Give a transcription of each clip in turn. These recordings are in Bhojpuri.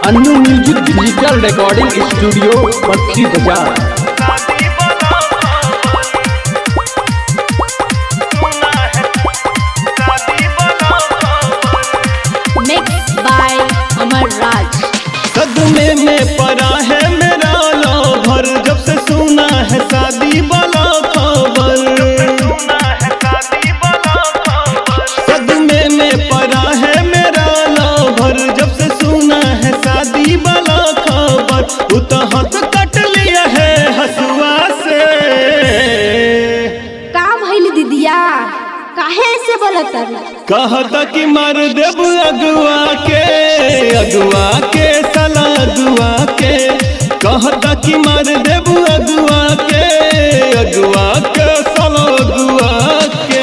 Annu music digital recording studio पक्षी बाजार mixed by Amar Raj. सदमे में पड़ा है मेरा भर जब से सुना है शादी वाला खबर सदमे में पड़ा है मेरा भर जब से सुना है शादी वाला खबर तू तो हाथ कट लिया है हसुआ से का भइल दीदिया काहे से बोलत कहता कि मार देव अगुआ के अगुआ के सला अगुआ के कहता कि मार देव अगुआ के अगुआ के सला अगुआ के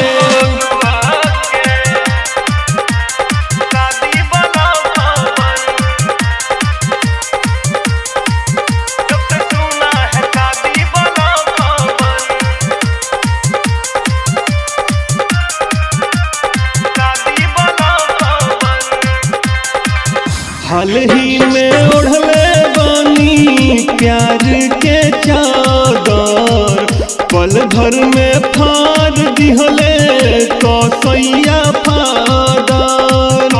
हाल ही में ओढ़ले बानी प्यार के चादर पल भर में फाड़ दिहले कसैया फादर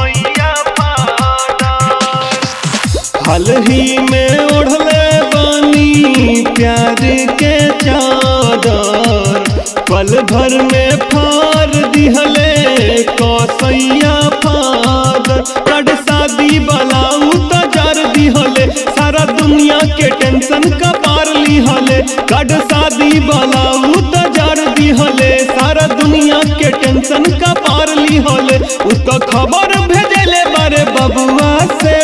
हाल ही में ओढ़ले बानी प्यार के चादर पल भर में फाड़ दिहले कसैया फादर कड शादी बलाऊ तजार दिहले सारा दुनिया के टेंशन का पार लिहले कड शादी बलाऊ तजार दिहले सारा दुनिया के टेंशन का पार लिहले उ तो खबर भेजले बारे बबुआ से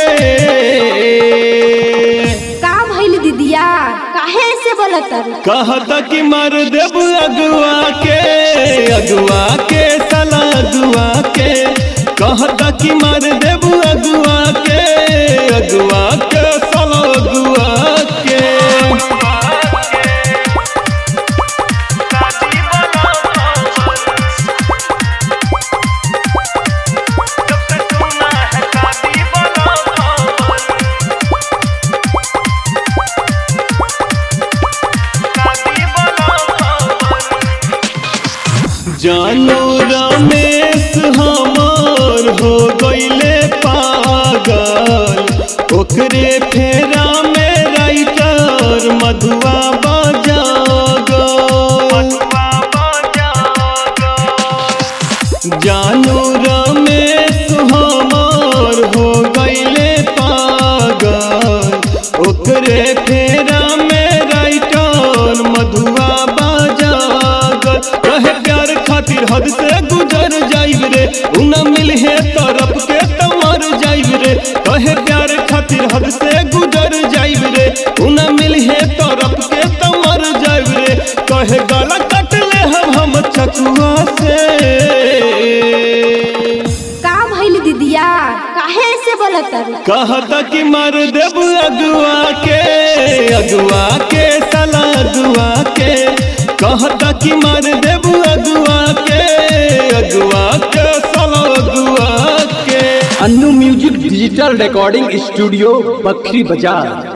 का भइल दीदिया काहे से बोलत कहता कि मार देव अगुआ के अगुआ के सला अगुआ के कहता कि मार देव अगुआ के अगुआ के सला अगुआ के जानो रमेश हमार हो गईले पागल ओकरे फेरा में राइटर मधुआ बजा जानो रमेश हमार हो गईले पागल ओकरे फेरा में राइटर मधुआ बाजागर कहे प्यार खातिर हद से गुजर जाइब रे उना मिल है तरफ के तमर जाइब रे कहे प्यार खातिर हद से गुजर जाइब रे उना मिल है तरफ के तमर जाइब रे कहे गला कट ले हम हम चकुआ से का भइल दीदिया काहे से बोलत कहता कि मार देव अगुआ के अगुआ के सला अगुआ के कहता कि मार देव अगुआ के अगुआ के सला अगुआ के Annu music digital recording studio पक्षी बाजार